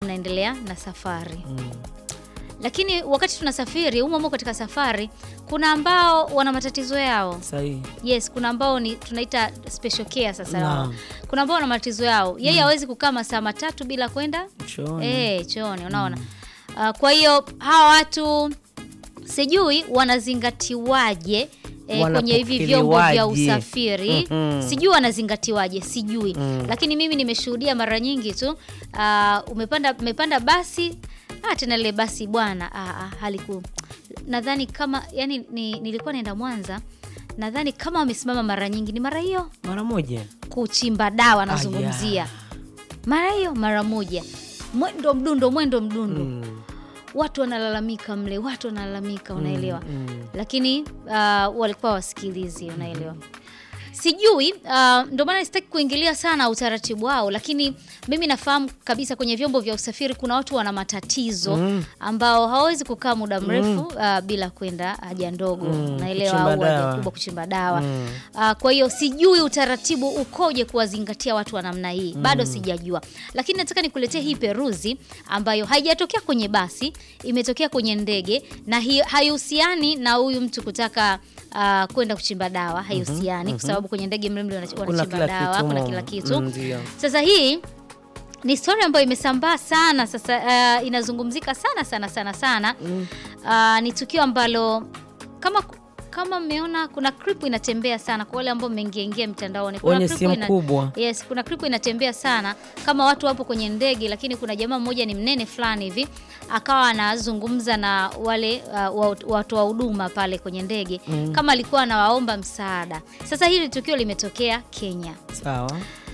mnaendelea na safari Mm. lakini wakati tunasafiri humo humo katika safari kuna ambao wana matatizo yao Sahihi. yes kuna ambao ni tunaita special care sasa Naam. kuna ambao wana matatizo yao yeye hawezi kukaa masaa matatu bila kwenda Chooni. eh chooni unaona Ah, kwa hiyo hawa watu sijui wanazingatiwaje eh, kwenye hivi vyombo vya Wanapokelewaje? usafiri Mhm. sijui wanazingatiwaje sijui Mm. lakini mimi nimeshuhudia mara nyingi tu ah, umepanda umepanda basi ah, tena lile basi bwana ah, ah, haliku nadhani kama yani ni, nilikuwa naenda Mwanza nadhani kama wamesimama mara nyingi ni mara hiyo Mara moja. kuchimba dawa nazungumzia mara hiyo mara moja mwendo mdundo mwendo mdundo Mm. watu wanalalamika mle watu wanalalamika unaelewa Mm. lakini uh, walikuwa wasikilizi unaelewa sijui uh, ndio maana sitaki kuingilia sana utaratibu wao lakini mimi nafahamu kabisa kwenye vyombo vya usafiri kuna watu wana matatizo Mm. ambao hawawezi kukaa muda mrefu uh, bila kwenda haja ndogo Mm, naelewa kuchimba au haja dawa. kubwa kuchimba dawa Mm. Uh, kwa hiyo sijui utaratibu ukoje kuwazingatia watu wa namna hii bado sijajua, lakini nataka nikuletee hii peruzi ambayo haijatokea kwenye basi, imetokea kwenye ndege na hi, haihusiani na huyu mtu kutaka uh, kwenda kuchimba dawa, haihusiani kwa sababu kwenye ndege mle mle wana- Kuna wanachimba kila dawa, kitu. kuna mm. kila kitu Mm, Ndio. sasa hii ni story ambayo imesambaa sana sasa, uh, inazungumzika sana sana sana sana. Uh, ni tukio ambalo kama kama mmeona kuna clip inatembea sana kwa wale ambao mmeingia ingia mtandaoni. Kuna Wenye clip simu ina- kubwa. Yes, kuna clip inatembea sana kama watu wapo kwenye ndege, lakini kuna jamaa mmoja ni mnene fulani hivi akawa anazungumza na wale uh, wa- watu wa huduma pale kwenye ndege kama alikuwa anawaomba msaada. Sasa hili tukio limetokea Kenya. Sawa.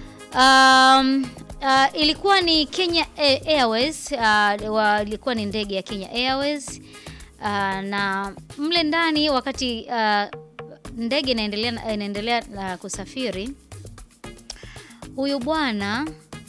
Um, uh, ilikuwa ni Kenya Air- Airways uh, wa, ilikuwa ni ndege ya Kenya Airways uh, na mle ndani wakati uh, ndege inaendelea inaendelea uh, kusafiri, huyu bwana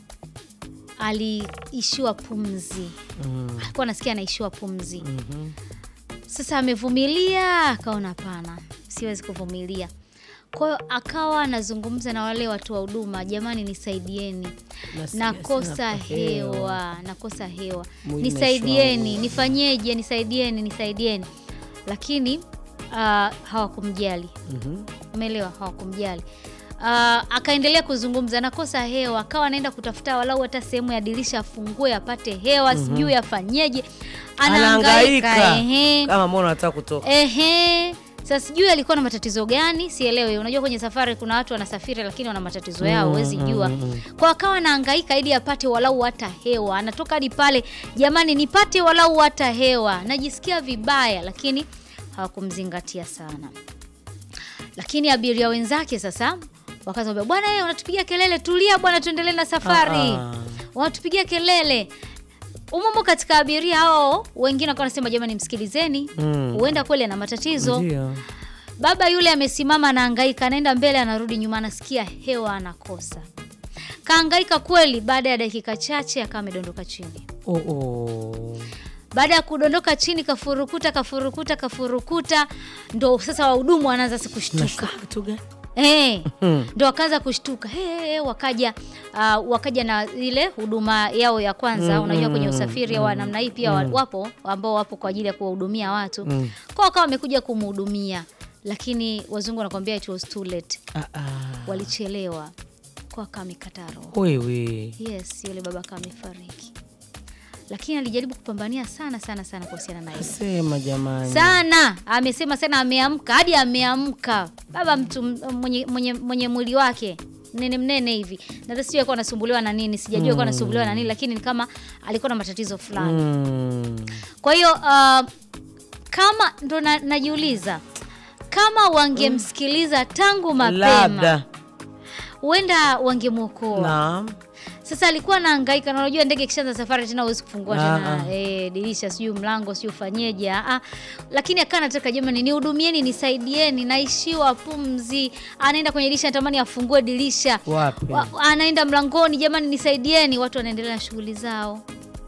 aliishiwa pumzi, Mm. alikuwa anasikia anaishiwa pumzi. Mhm. Sasa amevumilia, akaona hapana, siwezi kuvumilia. Kwa hiyo akawa anazungumza na wale watu wa huduma, jamani, nisaidieni, Nasikia nakosa sina hewa. hewa, nakosa hewa, Mwili nisaidieni, umeshaua. nifanyeje? Nisaidieni, nisaidieni. Lakini uh, hawakumjali Mhm. umeelewa, hawakumjali. Uh, akaendelea kuzungumza, nakosa hewa, akawa anaenda kutafuta walau hata sehemu ya dirisha afungue apate hewa, sijui afanyeje, anahangaika Anahangaika. ehe. Kama mbona unataka kutoka. Ehe. Sasa sijui alikuwa na matatizo gani, sielewi. Unajua kwenye safari kuna watu wanasafiri lakini wana matatizo yao, huwezi jua. Kwa akawa anahangaika ili apate walau hata hewa. Anatoka hadi pale, jamani nipate walau hata hewa. Najisikia vibaya lakini hawakumzingatia sana. Lakini abiria wenzake sasa wakasema bwana, yeye unatupigia kelele, tulia bwana, tuendelee na safari. Ah, ah. Wanatupigia kelele. Umumo katika abiria hao wengine wakawa wanasema jamani, msikilizeni Mm. huenda kweli ana matatizo. Ndio. Baba yule amesimama anahangaika, anaenda mbele, anarudi nyuma, anasikia hewa anakosa. Kahangaika kweli, baada ya dakika chache akawa amedondoka chini. Oh, oh. Baada ya kudondoka chini, kafurukuta kafurukuta kafurukuta, ndo sasa wahudumu wanaanza si kushtuka Nashtuka kitu gani? Eh, Hmm. ndo wakaanza kushtuka hey, hey, wakaja uh, wakaja na ile huduma yao ya kwanza Mm, unajua kwenye mm, usafiri wa namna hii pia wa- wapo ambao wapo kwa ajili ya kuwahudumia watu Mm. kwa wakawa wamekuja kumhudumia lakini wazungu wanakwambia it was too late Ah, ah. walichelewa kwa wakawa amekata roho Wewe. yes yule baba akawa amefariki lakini alijaribu kupambania sana sana sana kuhusiana na hilo Sema jamani. sana amesema sana ameamka hadi ameamka baba mtu m- mwenye, mwenye, mwenye mwili wake mnene mnene hivi na sijui alikuwa anasumbuliwa na nini sijajua alikuwa anasumbuliwa na nini lakini ni kama alikuwa na matatizo fulani Mm. kwa hiyo uh, kama ndo na, najiuliza kama wangemsikiliza tangu mapema Labda. huenda wangemwokoa Naam. sasa alikuwa anahangaika na unajua ndege ikishaanza safari tena huwezi kufungua Ah, tena ah. eh, dirisha sijui mlango sijui ufanyeje ah, ah. lakini akawa anataka jamani nihudumieni nisaidieni naishiwa pumzi anaenda kwenye dirisha natamani afungue dirisha Wapi? Wa, anaenda mlangoni jamani nisaidieni watu wanaendelea na shughuli zao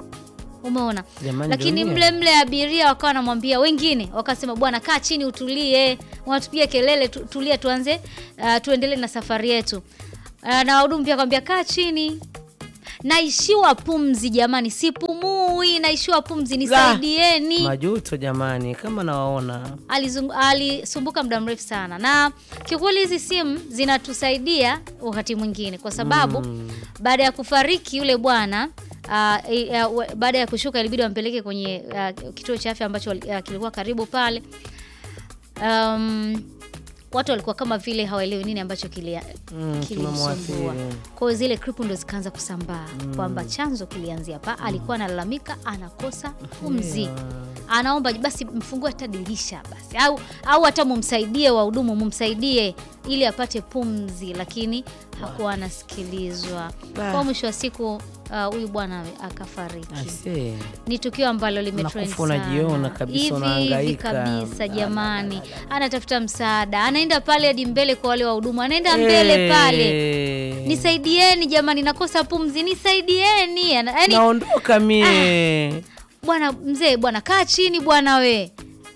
umeona Jamani, lakini dunia. mle mle abiria wakawa wanamwambia wengine wakasema bwana kaa chini utulie wanatupiga kelele tu, tulia tuanze uh, tuendelee na safari yetu uh, na wahudumu pia akamwambia kaa chini naishiwa pumzi jamani, sipumui, naishiwa pumzi, nisaidieni. Majuto jamani, kama nawaona Alizung- alisumbuka muda mrefu sana, na kiukweli hizi simu zinatusaidia wakati mwingine, kwa sababu baada ya kufariki yule bwana uh, uh, uh, baada ya kushuka ilibidi wampeleke kwenye uh, kituo cha afya ambacho uh, kilikuwa karibu pale. Um, watu walikuwa kama vile hawaelewi nini ambacho kilia- Mm, kilimsumbua. kimemwathiri. Kwa hiyo zile klipu ndo zikaanza kusambaa kwamba chanzo kilianzia pa, alikuwa analalamika anakosa pumzi anaomba basi mfungue hata dirisha basi au au hata mumsaidie wahudumu mumsaidie ili apate pumzi, lakini hakuwa anasikilizwa. Ah. Kwa mwisho wa siku uh, huyu bwana akafariki. Aisee. Ni tukio ambalo limetrend Unakufa unajiona sana. kabisa, hivi hivi unahangaika. kabisa jamani, anatafuta msaada, anaenda pale hadi mbele kwa wale wahudumu, anaenda mbele pale Eh. nisaidieni jamani, nakosa pumzi, nisaidieni. Ana- Yaani naondoka mie bwana mzee, bwana kaa chini bwana we,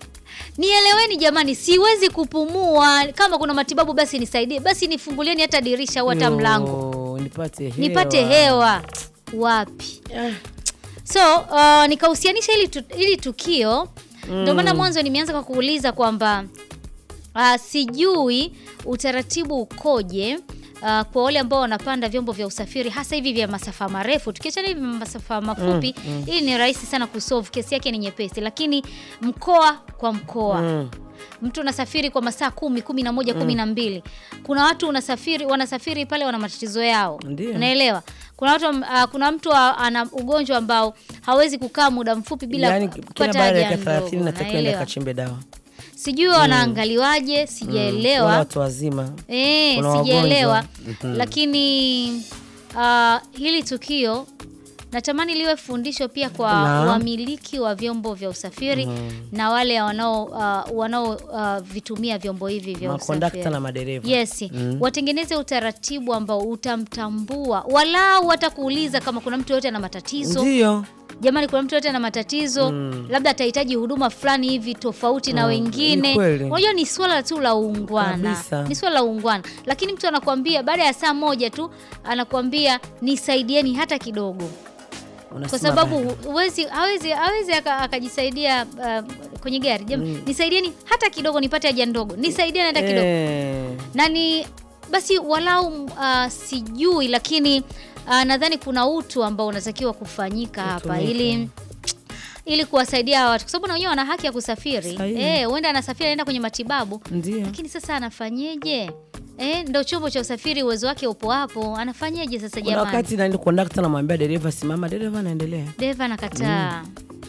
nieleweni jamani, siwezi kupumua. Kama kuna matibabu basi nisaidie, basi nifungulieni hata dirisha au hata Yo, mlango nipate hewa. nipate hewa. Wapi? Ah, So uh, nikahusianisha hili, tu, hili tukio ndio maana mwanzo nimeanza kwa kuuliza kwamba uh, sijui utaratibu ukoje uh, kwa wale ambao wanapanda vyombo vya usafiri hasa hivi vya masafa marefu. Tukiachana hivi masafa mafupi, hii ni rahisi sana kusolve, kesi yake ni nyepesi, lakini mkoa kwa mkoa mm. mtu unasafiri kwa masaa kumi kumi na moja kumi na mbili kuna watu unasafiri wanasafiri pale wana matatizo yao Ndio. unaelewa kuna watu uh, kuna mtu uh, ana ugonjwa ambao hawezi kukaa muda mfupi bila Yaani kila kupata baada ya haja dakika 30 ndogo, natakiwa enda unaelewa? kachimbe dawa sijui wanaangaliwaje Wala sijaelewa watu wazima Eh, Kuna sijaelewa wagonjwa. Mhm. lakini uh, hili tukio natamani liwe fundisho pia kwa Naam. wamiliki wa vyombo vya usafiri na wale wanao uh, wanao uh, vitumia vyombo hivi vya makondakta usafiri na madereva Yes, watengeneze utaratibu ambao utamtambua, walau hata kuuliza kama kuna mtu yote ana matatizo. ndio Jamani, kuna mtu yote ana matatizo, labda atahitaji huduma fulani hivi tofauti na Mm, wengine. ni kweli. Unajua, ni swala tu la uungwana, Kabisa. ni swala la uungwana. Lakini mtu anakuambia baada ya saa moja tu anakuambia nisaidieni hata kidogo, kwa Unasema sababu bado. huwezi hawezi hawezi aka- akajisaidia uh, kwenye gari. Jamani, nisaidieni hata kidogo nipate haja ndogo, nisaidieni hata kidogo Eh, na ni basi walau uh, sijui lakini uh, nadhani kuna utu ambao unatakiwa kufanyika hapa Utumike. ili ili kuwasaidia hawa watu kwa sababu na wenyewe wana haki ya kusafiri Sahihi. eh, huenda anasafiri anaenda kwenye matibabu ndio lakini sasa anafanyeje eh, ndo chombo cha usafiri uwezo wake upo hapo anafanyeje sasa kuna jamani wakati nani kondakta namwambia dereva simama dereva anaendelea dereva anakataa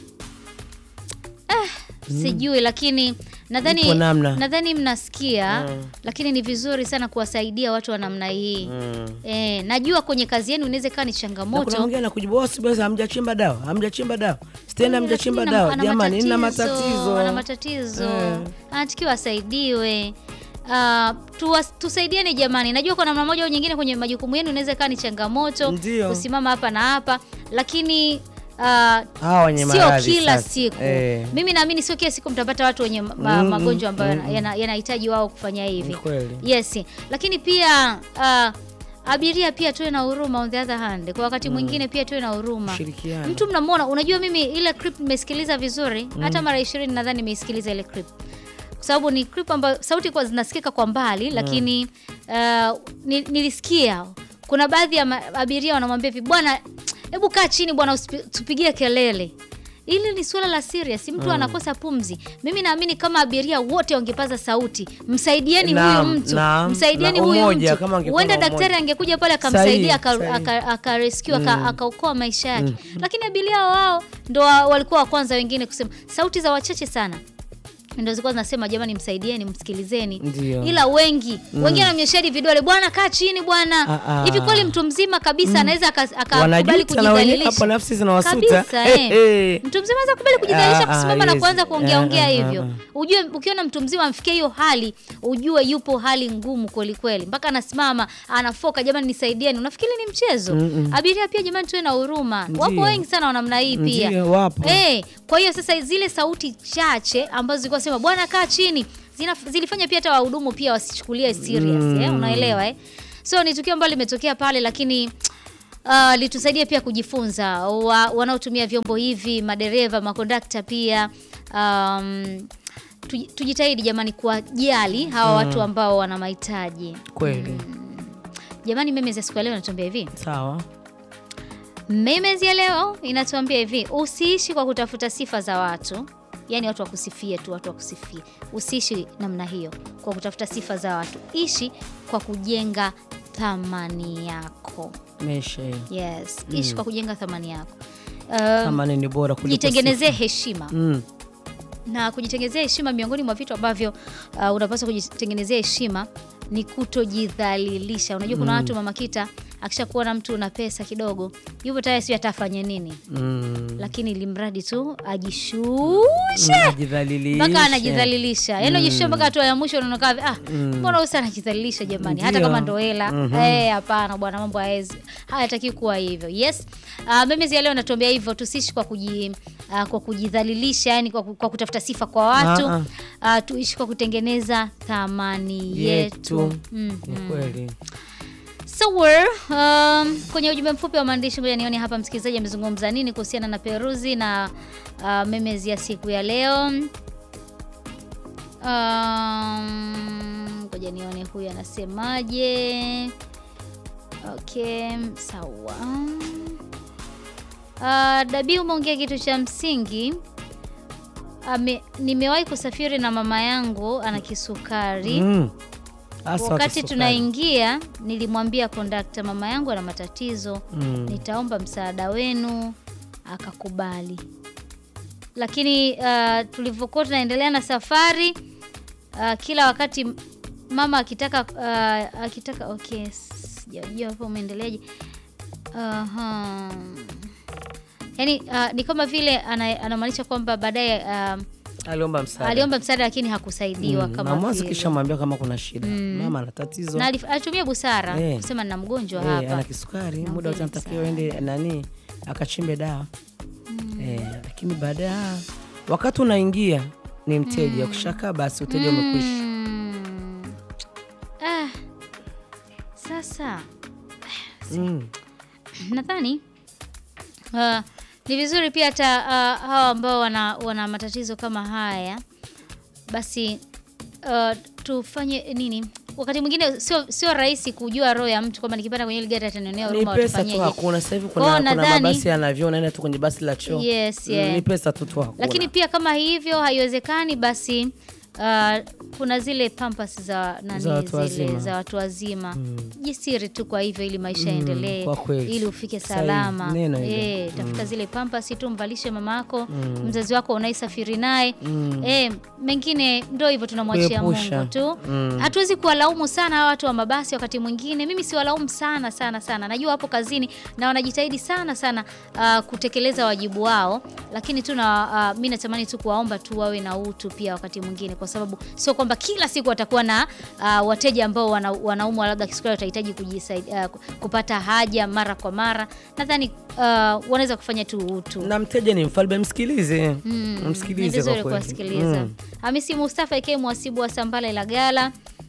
ah, sijui lakini nadhani Ipo namna. nadhani mnasikia Mm. lakini ni vizuri sana kuwasaidia watu wa namna hii Mm. Eh, najua kwenye kazi yenu inaweza ikawa ni Na kuna changamoto mwingine anakujibu bosi, basi hamjachimba dawa, hamjachimba dawa, stendi hamjachimba Lakini dawa. ana Jamani, nina matatizo, matatizo. ana matatizo Eh. anatakiwa asaidiwe. Uh, tuwas, tusaidiane jamani. Najua kwa namna moja au nyingine kwenye majukumu yenu inaweza ikawa ni changamoto Ndio. kusimama hapa na hapa, lakini uh, Hawa wenye sio maradhi kila sasa. siku Eh. mimi naamini sio kila siku mtapata watu wenye ma, Mm, magonjwa ambayo mm, yana- yana- yanahitaji wao kufanya hivi Ni kweli. yes lakini pia uh, abiria pia tuwe na huruma on the other hand kwa wakati mwingine pia tuwe na huruma Kushirikiana. mtu mnamwona unajua mimi ile clip nimesikiliza vizuri hata mara ishirini nadhani nimeisikiliza ile clip kwa sababu ni clip ambayo sauti kwa zinasikika kwa mbali lakini uh, ni, nilisikia kuna baadhi ya ma- abiria wanamwambia hivi bwana hebu kaa chini bwana usipi- tupigie kelele ili ni suala la serious mtu anakosa pumzi mimi naamini kama abiria wote wangepaza sauti msaidieni Naam, huyu mtu naam. msaidieni Na huyu umoja, mtu kama angekuwa huenda na daktari umoja. angekuja pale akamsaidia Sahihi, aka- sahihi. aka- akarescue aka, akaokoa maisha yake lakini abiria wao ndo wa- walikuwa wa kwanza wengine kusema sauti za wachache sana ndo zilikuwa zinasema jamani msaidieni msikilizeni Ndio. ila wengi wengine wanamnyoshadi vidole bwana kaa chini bwana Ah, ah. hivi kweli mtu mzima kabisa anaweza aka- akakubali Wanajuta na wenyewe kujidhalilisha hapo nafsi zinawasuta. kabisa Eh, eh. eh. mtu mzima anaweza kubali kujidhalilisha Ah, ah, kusimama na yes. kuanza kuongea Ah, ongea ah, hivyo ah, ujue ukiona mtu mzima amfikia hiyo hali ujue yupo hali ngumu kweli kweli mpaka anasimama anafoka jamani nisaidieni unafikiri ni mchezo abiria pia jamani tuwe na huruma wapo Ndio. wengi sana wa namna hii pia Ndio, wapo. Eh, kwa hiyo sasa zile sauti chache ambazo zilikuwa sema bwana kaa chini zina, zilifanya pia hata wahudumu pia wasichukulie serious eh, unaelewa eh? So ni tukio ambalo limetokea pale lakini uh, litusaidia pia kujifunza wa, wanaotumia vyombo hivi, madereva, makondakta pia um, tuj- tujitahidi jamani kuwajali hawa watu ambao wana mahitaji. Kweli. Jamani, Memes ya siku ya leo inatuambia hivi. Sawa. Memes ya leo inatuambia hivi, usiishi kwa kutafuta sifa za watu, yaani watu wakusifie tu, watu wakusifie. Usiishi namna hiyo kwa kutafuta sifa za watu, ishi kwa kujenga thamani yako. Mesha hiyo. Yes, ishi kwa kujenga thamani yako. Uh, Thamani ni bora kuliko jitengenezee heshima sifa. Mm. na kujitengenezea heshima, miongoni mwa vitu ambavyo uh, unapaswa kujitengenezea heshima ni kutojidhalilisha. Unajua kuna watu mama kita akishakuona mtu una pesa kidogo, yupo tayari sio hata afanye nini, Mm. lakini ili mradi tu ajishushe Unajidhalilisha. mpaka anajidhalilisha, yaani ajishushe mpaka hatua ya mwisho unaona kama ah, mbona usa anajidhalilisha jamani, hata Ndio. kama ndo hela eh, hapana bwana, mambo hayaezi hayataki kuwa hivyo. Yes, uh, Memezi ya leo natuambia hivyo, tusiishi kwa kuji uh, kwa kujidhalilisha, yani kwa, ku- kwa kutafuta sifa kwa watu Ah, uh, tuishi kwa kutengeneza thamani yetu, yetu. Mm. Ni kweli. So we're, um, kwenye ujumbe mfupi wa maandishi, ngoja nione hapa msikilizaji amezungumza nini kuhusiana na Peruzi na uh, Memezi ya siku ya leo. Um, ngoja nione huyu anasemaje. Okay, sawa. Uh, Dabi umeongea kitu cha msingi. Ame, nimewahi kusafiri na mama yangu ana kisukari Mm. Hasa Wakati kisukari. tunaingia nilimwambia kondakta, mama yangu ana matatizo, Mm. nitaomba msaada wenu. Akakubali, lakini uh, tulivyokuwa tunaendelea na safari uh, kila wakati mama akitaka uh, akitaka okay, sijajua hapo umeendeleaje. Aha. Yaani uh, ni kama vile ana- anamaanisha kwamba baadaye uh, Aliomba msaada. aliomba msaada lakini hakusaidiwa Mm. kama na mwanzo vile. kisha mwambia kama kuna shida. Mama ana tatizo. na alif- alitumia busara Eh. kusema nina mgonjwa Eh, hapa. ana kisukari, Naomba muda wote anatakiwa ende nani akachimbe dawa. Eh, lakini baadaye ah, wakati unaingia ni mteja, ukishakaa basi uteja umekwisha. Mm. Ah, sasa Mm. nadhani uh, ni vizuri pia hata uh, hawa ambao wana, wana matatizo kama haya basi uh, tufanye nini wakati mwingine sio sio rahisi kujua roho ya mtu kwamba nikipanda kwenye ile gari atanionea Ni huruma pesa tu watufanyeje. hakuna. Sasa hivi Kwao kuna, kuna nadhani- mabasi yanavyo unaenda tu kwenye basi la choo. Yes, Mm, yeah. Ni pesa tu tu hakuna. lakini pia kama hivyo haiwezekani basi uh, kuna zile pampas za nani Za watu zile wazima. za watu wazima jisiri tu kwa hivyo ili maisha yaendelee kwa kweli. ili ufike Sahihi. salama Neno hilo. Eh, tafuta zile pampas tu mvalishe mamako mzazi wako unaisafiri naye Eh, mengine ndo hivyo tunamwachia Kuepusha. Mungu tu Mm. hatuwezi kuwalaumu sana hawa watu wa mabasi wakati mwingine mimi siwalaumu sana sana sana najua wapo kazini na wanajitahidi sana sana uh, kutekeleza wajibu wao lakini tu na uh, mi natamani tu kuwaomba tu wawe na utu pia wakati mwingine kwa sababu sio kwamba kila siku watakuwa na uh, wateja ambao wana, wanaumwa labda kisukari watahitaji kujisaidia uh, kupata haja mara kwa mara nadhani uh, wanaweza kufanya tu utu na mteja ni mfalme, msikilize. Mm, ni Msikilize kwa vizuri kweli. kuwasikiliza. Mm. Hamisi Mustafa ikiwa mwasibu wa Sambala Ilagala.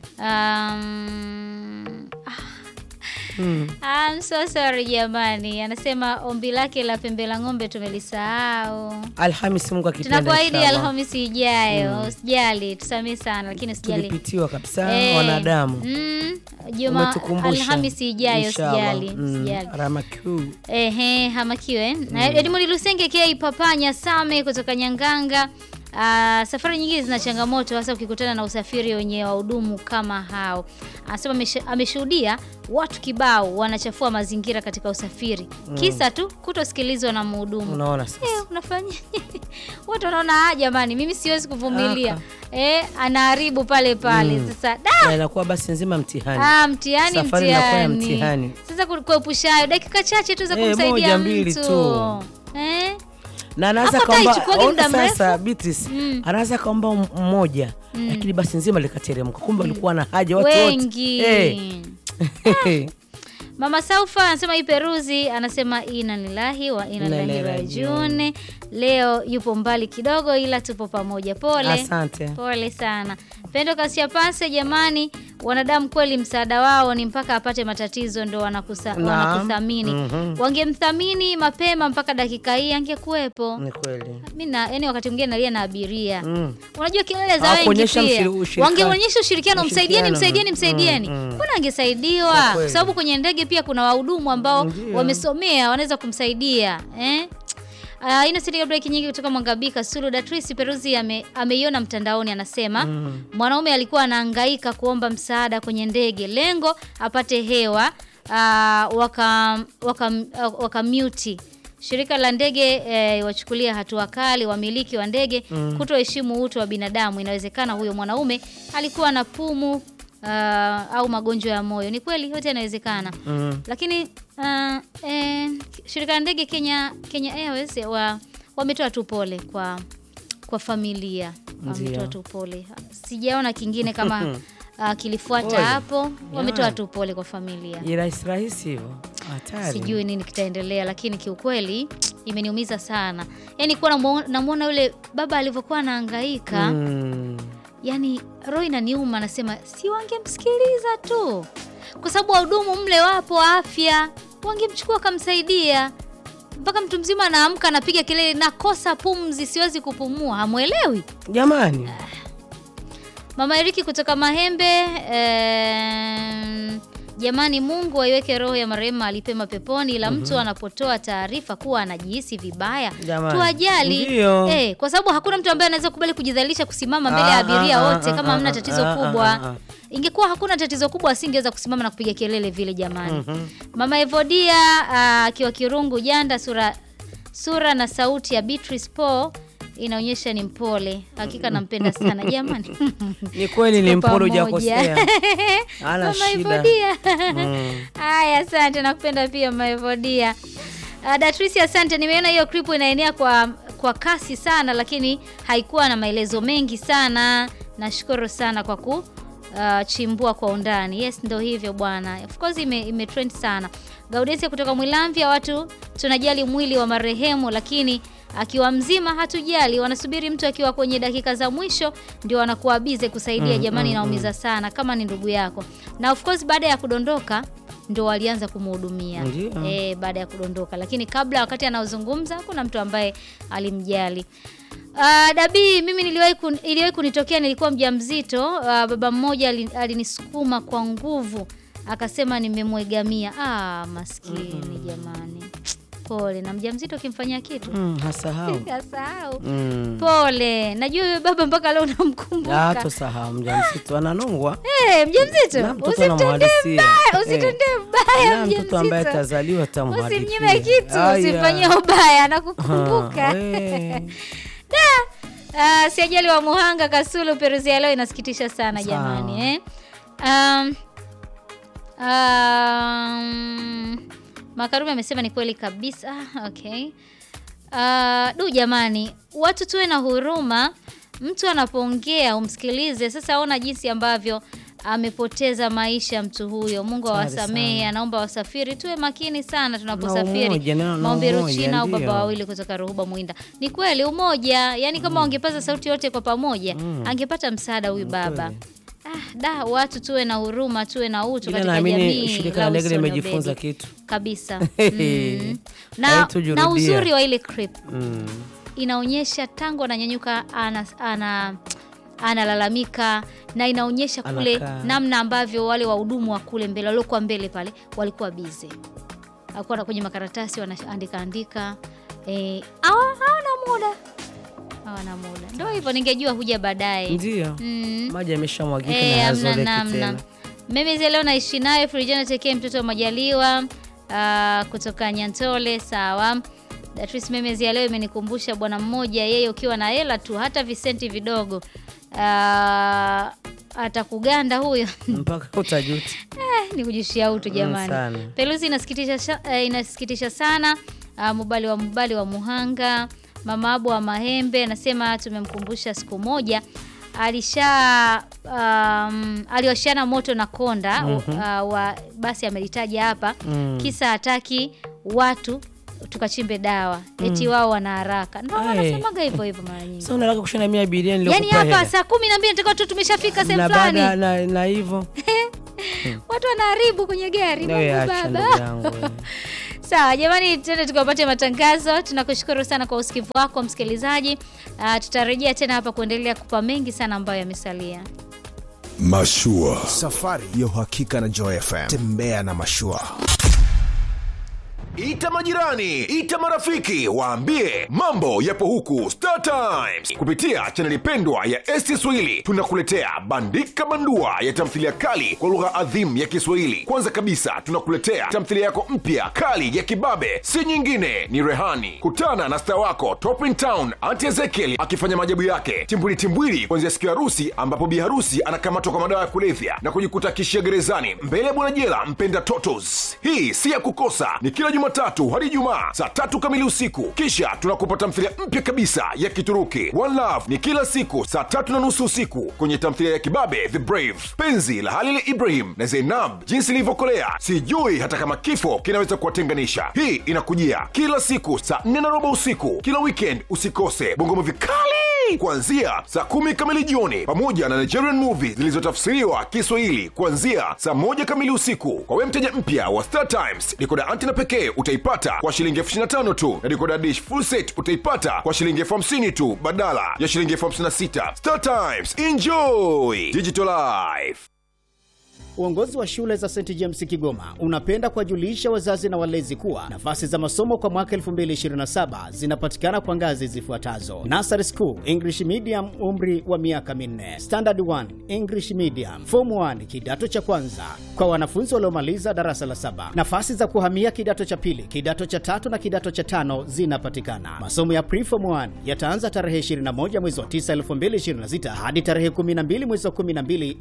Um, Mm. I'm so sorry jamani, anasema ombi lake la pembe la ng'ombe tumelisahau. Alhamisi, Mungu akipenda Tunakuahidi inshallah. Alhamisi ijayo, usijali, tusamee sana, lakini usijali. tulipitiwa kabisa Eh, wanadamu. mm, Juma Umetukumbusha. Alhamisi ijayo, Inshallah. usijali, Mm, usijali. Ramakuu. Ehe, hamakiwe na Edmund Lusenge K Papanya Same kutoka Nyanganga. Ah, safari nyingine zina changamoto hasa ukikutana na usafiri wenye wahudumu kama hao. Anasema amesha- ameshuhudia watu kibao wanachafua mazingira katika usafiri kisa tu kutosikilizwa na mhudumu. Unaona sasa. Eh, unafanya watu wanaona ah, jamani, mimi siwezi kuvumilia. Aka. Eh, anaharibu pale pale. Sasa da, Na inakuwa basi nzima mtihani. Ah, mtihani Safari inakuwa ya mtihani. mtihani. Sasa ku- kuepusha hayo dakika chache tu za Eh, kumsaidia moja, mbili mtu. tu. Eh? na anaweza Hapo kaomba haichukuagi muda ona sasa mrefu. Beatrice Mm. anaweza kaomba m- mmoja lakini basi nzima likateremka kumbe walikuwa na haja watu Wengi. wote Eh. Mama Saufa anasema hii Peruzi anasema ina lillahi wa ina Inna ilaihi ilaihi rajiun. Leo yupo mbali kidogo ila tupo pamoja. Pole. asante Pole sana. Pendo Kasia Pase, jamani, wanadamu kweli msaada wao ni mpaka apate matatizo ndo wanakusa, Naam. wanakuthamini. Mhm. Wangemthamini mapema mpaka dakika hii angekuwepo. Ni kweli. Mimi na yani, wakati mwingine nalia na abiria Mm. Unajua kelele za wengi Hawakuonyesha pia mshiri- ushirika- wangeonyesha ushirikiano, msaidieni, ushirikiano. msaidieni, msaidieni, Mm, mm. mbona angesaidiwa? Kwa Kwa kweli. sababu kwenye ndege pia kuna wahudumu ambao Ndio. wamesomea wanaweza kumsaidia eh? Uh, Innocent break nyingi kutoka Mwangabika Sulu. Datrice Peruzi ame, ameiona mtandaoni, anasema Mm. mwanaume alikuwa anahangaika kuomba msaada kwenye ndege, lengo apate hewa uh, waka, waka, waka mute shirika la ndege eh, wachukulia hatua kali wamiliki wa ndege Mm. kutoheshimu utu wa binadamu. Inawezekana huyo mwanaume alikuwa na pumu uh, au magonjwa ya moyo. Ni kweli, yote yanawezekana Mm. lakini uh, eh, shirika la ndege Kenya Kenya Airways wa wametoa tu pole kwa kwa familia, wametoa Ndio. tu pole. Sijaona kingine kama uh, kilifuata Pole. hapo, wametoa Jamani. tu pole kwa familia. Ni rahisi rahisi hivyo. Hatari. Sijui nini kitaendelea, lakini kiukweli imeniumiza sana. Yaani kuwa namuona namuona yule baba alivyokuwa anahangaika Mm. yani roho inaniuma, nasema si wangemsikiliza tu, kwa sababu wahudumu mle wapo wa afya, wangemchukua wakamsaidia. Mpaka mtu mzima anaamka anapiga kelele, nakosa pumzi, siwezi kupumua. Hamwelewi? Jamani. Mama Eriki kutoka Mahembe em, jamani, Mungu aiweke roho ya marehemu alipema peponi, ila mtu anapotoa taarifa kuwa anajihisi vibaya Jamani. tuwajali Ndio. eh, kwa sababu hakuna mtu ambaye anaweza kubali kujidhalilisha kusimama mbele ya Ah, abiria ah, wote ah, kama ah, hamna ah, tatizo ah, kubwa. ah, ah. Ingekuwa hakuna tatizo kubwa asingeweza kusimama na kupiga kelele vile jamani. Mhm. Mama Evodia ah, akiwa Kirungu Janda, sura sura na sauti ya Beatrice Paul inaonyesha ni mpole. Hakika nampenda sana jamani. Ni kweli ni Tuko mporo pamoja. hujakosea. Hana Mama shida. Evodia. Mm. Haya, asante, nakupenda pia Mama Evodia. Uh, Datrice, asante. Nimeona hiyo clip inaenea kwa kwa kasi sana, lakini haikuwa na maelezo mengi sana. Nashukuru sana kwa ku uh, chimbua kwa undani. Yes, ndo hivyo bwana. Of course ime, ime trend sana. Gaudensia kutoka Mwilamvya, watu tunajali mwili wa marehemu, lakini akiwa mzima hatujali. Wanasubiri mtu akiwa kwenye dakika za mwisho ndio wanakuwa bize kusaidia. Mm, Jamani, mm, naumiza sana kama ni ndugu yako, na of course baada ya kudondoka ndo walianza kumhudumia Ndio. e, baada ya kudondoka, lakini kabla, wakati anaozungumza, hakuna mtu ambaye alimjali. Uh, Dabii, mimi niliwahi kun, iliwahi kunitokea nilikuwa mjamzito. Uh, baba mmoja ali- alinisukuma kwa nguvu akasema nimemwegamia. Ah, maskini jamani, pole. Na mjamzito ukimfanyia kitu Mm, hasahau. asahau. Mm. Pole, najua yule baba mpaka leo Ah, unamkumbuka. tosahau mjamzito ananongwa. Eh, mjamzito Na mtoto usitendee anamhadisia. mbaya, Eh. usitendee mbaya Na mtoto ambaye mjamzito. atazaliwa tamhadithia. Usimnyime kitu, Aya. usimfanyie ubaya, anakukumbuka. Ah, we. Ah, si ajali wa Muhanga Kasulu Peruzi ya leo inasikitisha sana Sawa. jamani eh. Um, um, Makarume amesema ni kweli kabisa. Ah, Okay. Ah, du jamani, watu tuwe na huruma. Mtu anapoongea umsikilize. Sasa ona jinsi ambavyo amepoteza maisha mtu huyo. Mungu Hatari awasamehe. sana. Anaomba wasafiri tuwe makini sana Na tunaposafiri. umoja, neno na Maombi umoja, Ruchina au baba ndio. wawili kutoka Ruhuba Mwinda. Ni kweli umoja, yani kama wangepaza sauti yote kwa pamoja, Mm. angepata msaada huyu baba. kweli. Ah, da watu tuwe na huruma, tuwe na utu Ila katika naamini jamii. shirika la la ndege usoni limejifunza ubedi. kitu. kabisa. Mm. Na, Haitujurudia. na uzuri wa ile clip Mm. inaonyesha tangu ananyanyuka ana, ana analalamika na inaonyesha kule Anakaa. namna ambavyo wale wahudumu wa kule mbele waliokuwa mbele pale walikuwa bize, alikuwa kwenye makaratasi wanaandika andika, eh, hawa- hawana muda, hawana muda. Ndio hivyo, ningejua huja baadaye. Ndio. Mm. Maji yameshamwagika na Eh, hamna hayazoleki namna. tena. Mimi zile leo naishi naye Frijana tekee mtoto wa Majaliwa ah, kutoka Nyantole. Sawa. Datrice Memez ya leo imenikumbusha bwana mmoja, yeye ukiwa na hela tu hata visenti vidogo ah, atakuganda huyo. Mpaka utajuta. Eh, ni kujishia utu jamani. sana. Pelusi inasikitisha, sha- eh, inasikitisha sana. Ah, Mubali wa Mubali wa Muhanga, mama Abu wa Mahembe anasema tumemkumbusha siku moja alisha um, aliwashiana moto na konda uh, wa basi amelitaja hapa Mm. kisa hataki watu tukachimbe dawa eti wao wana haraka ndo Aye. wanasemaga hivyo hivyo mara nyingi Sasa unataka kushona mia abiria yaani niliokupa hapa hela. saa kumi na mbili natakiwa tu tumeshafika sehemu na baada fulani na, na hivyo watu wanaharibu kwenye gari nawe Mungu acha baba ndugu yangu wewe. sawa jamani tende tukapate matangazo tunakushukuru sana kwa usikivu wako msikilizaji uh, tutarejea tena hapa kuendelea kupa mengi sana ambayo yamesalia Mashua. safari ya uhakika na Joy FM. Tembea na mashua. Ita majirani, ita marafiki, waambie mambo yapo huku Star Times. Kupitia chaneli pendwa ya ST Swahili tunakuletea bandika bandua ya tamthilia kali kwa lugha adhimu ya Kiswahili. Kwanza kabisa tunakuletea tamthilia yako mpya kali ya kibabe, si nyingine ni Rehani. Kutana na star wako Top in Town Auntie Ezekiel akifanya maajabu yake timbwili timbwili, kuanzia siku ya harusi ambapo bi harusi anakamatwa kwa madawa ya kulevya na kujikuta kishia gerezani mbele ya bwana jela mpenda Totos. Hii si ya kukosa, ni kila Jumatatu hadi Ijumaa saa tatu kamili usiku. Kisha tunakupa tamthilia mpya kabisa ya Kituruki One Love, ni kila siku saa tatu na nusu usiku kwenye tamthilia ya kibabe The Brave, penzi la Halil Ibrahim na Zainab, jinsi ilivyokolea sijui hata kama kifo kinaweza kuwatenganisha. Hii inakujia kila siku saa nne na robo usiku kila weekend. Usikose bongo movie kali kuanzia saa kumi kamili jioni pamoja na Nigerian movie zilizotafsiriwa Kiswahili kuanzia saa moja kamili usiku. Kwa wewe mteja mpya wa Star Times, dikoda antena pekee utaipata kwa shilingi elfu ishirini na tano tu na dikoda dish full set utaipata kwa shilingi elfu hamsini tu badala ya shilingi elfu hamsini na sita. Star Times, enjoy digital life. Uongozi wa shule za St James Kigoma unapenda kuwajulisha wazazi na walezi kuwa nafasi za masomo kwa mwaka 2027 zinapatikana kwa ngazi zifuatazo: Nursery School English Medium, umri wa miaka minne; Standard 1 English Medium; Form 1 kidato cha kwanza kwa wanafunzi waliomaliza darasa la saba. Nafasi za kuhamia kidato cha pili, kidato cha tatu na kidato cha tano zinapatikana. Masomo ya Preform 1 yataanza tarehe 21 mwezi wa 9 2026 hadi tarehe 12 mwezi wa 12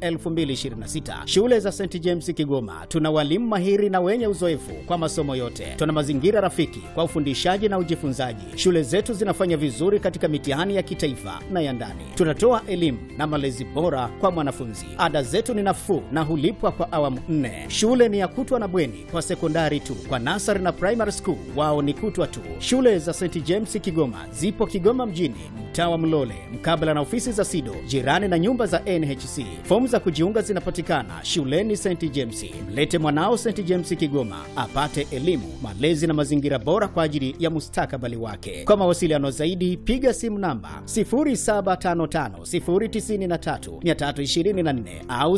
2026. Shule za St James Kigoma tuna walimu mahiri na wenye uzoefu kwa masomo yote. Tuna mazingira rafiki kwa ufundishaji na ujifunzaji. Shule zetu zinafanya vizuri katika mitihani ya kitaifa na ya ndani. Tunatoa elimu na malezi bora kwa mwanafunzi. Ada zetu ni nafuu na hulipwa kwa awamu nne. Shule ni ya kutwa na bweni kwa sekondari tu. Kwa nasari na primary school wao ni kutwa tu. Shule za St James Kigoma zipo Kigoma mjini, mtaa wa Mlole, mkabala na ofisi za SIDO, jirani na nyumba za NHC. Fomu za kujiunga zinapatikana shuleni St James. Mlete mwanao St James Kigoma apate elimu, malezi na mazingira bora kwa ajili ya mustakabali wake. Kwa mawasiliano zaidi, piga simu namba 0755093324 au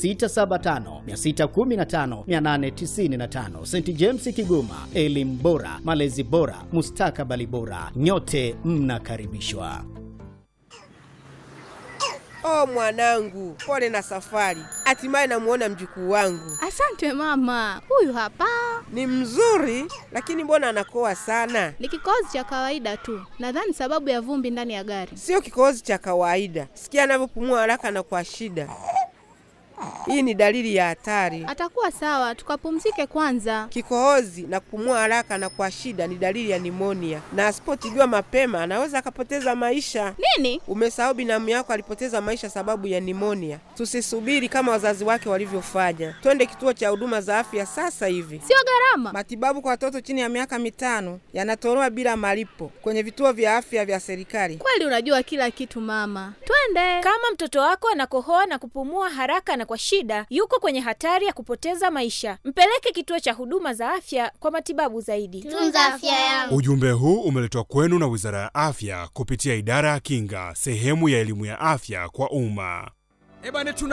0675615895. St James Kigoma, elimu bora, malezi bora, mustakabali bora. Nyote mnakaribishwa. Oh mwanangu, pole na safari. Hatimaye namuona mjukuu wangu. Asante mama, huyu hapa Ni mzuri, lakini mbona anakoa sana? ni kikohozi cha kawaida tu, nadhani sababu ya vumbi ndani ya gari. Sio kikohozi cha kawaida. Sikia anavyopumua haraka na kwa shida. Hii ni dalili ya hatari. Atakuwa sawa, tukapumzike kwanza. Kikohozi na kupumua haraka na kwa shida ni dalili ya nimonia, na asipotibiwa mapema anaweza akapoteza maisha. Nini? Umesahau binamu yako alipoteza maisha sababu ya nimonia. Tusisubiri kama wazazi wake walivyofanya, twende kituo cha huduma za afya sasa hivi. Sio gharama. Matibabu kwa watoto chini ya miaka mitano yanatolewa bila malipo kwenye vituo vya afya vya serikali. Kweli unajua kila kitu mama, twende. Kama mtoto wako anakohoa na kupumua haraka na kwa shida, yuko kwenye hatari ya kupoteza maisha. Mpeleke kituo cha huduma za afya kwa matibabu zaidi. Tunza afya yangu. Ujumbe huu umeletwa kwenu na Wizara ya Afya kupitia Idara ya Kinga, sehemu ya elimu ya afya kwa umma.